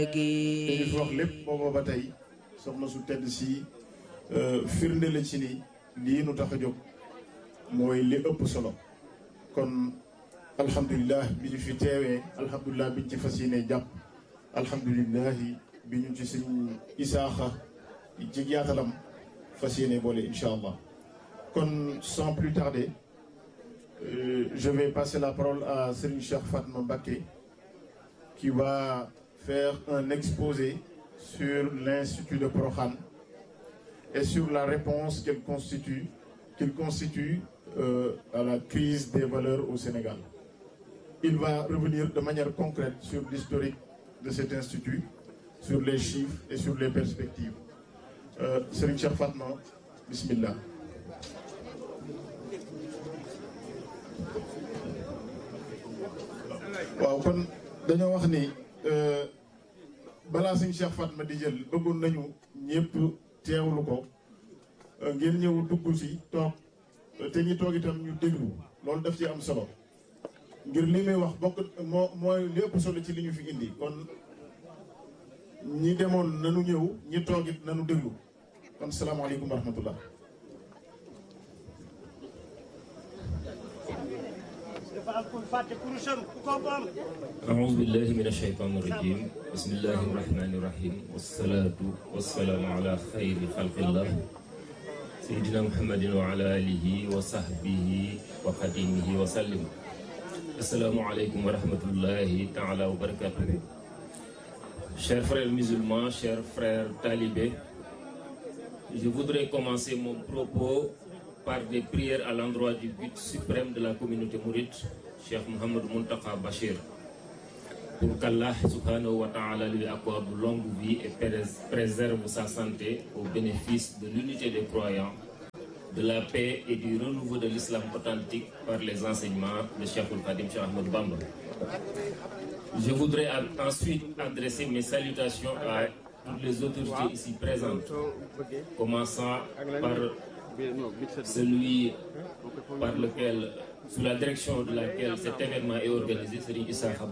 dañu fi wax lépp booba ba tey soxna su tedd si firnde la ci ni lii nu tax a jóg mooy li ëpp solo kon alhamdulilah bi ñu fi teewee alhamdulilah bi ñu ci fas yéene jàpp alhamdulilah bi ñu ci suñ isaaxa ci yaatalam fas yéene boole incha allah kon sans plus tarder euh, je vais passer la parole à Serigne Cheikh Fatma Mbacké qui va faire un exposé sur l'Institut de Prokhane et sur la réponse qu'il constitue, qu'il constitue euh, à la crise des valeurs au Sénégal. Il va revenir de manière concrète sur l'historique de cet institut, sur les chiffres et sur les perspectives. Euh, Serigne Cheikh Fatma, bismillah. waaw kon dañoo wax ni balaa suñ Cheikh Fatma di jël bëggoon nañu ñëpp teewlu ko ngeen ñëw dugg ci toog te ñi toog itam ñu déglu loolu daf ci am solo ngir li muy wax bokk moo mooy li ëpp solo ci li ñu fi indi kon ñi demoon nanu ñëw ñi toog it nanu déglu kon salaamaaleykum wa rahmatullah أعوذ بالله من الشيطان الرجيم بسم الله الرحمن الرحيم والصلاة والسلام على خير خلق الله سيدنا محمد وعلى آله وصحبه وخديمه وسلم السلام عليكم ورحمة الله تعالى وبركاته Chers frères musulmans, chers frères talibés, je voudrais commencer mon propos par des prières à l'endroit du but suprême de la communauté mouride, Cheikh Mohamed Muntaka Bachir, pour qu'Allah subhanahu wa ta'ala lui accorde longue vie et préserve sa santé au bénéfice de l'unité des croyants, de la paix et du renouveau de l'islam authentique par les enseignements de Cheikh Al-Khadim Cheikh Ahmed Bamba. Je voudrais ensuite adresser mes salutations à toutes les autorités ici présentes, commençant par celui par lequel, sous la direction de laquelle cet événement est organisé, Serigne Issa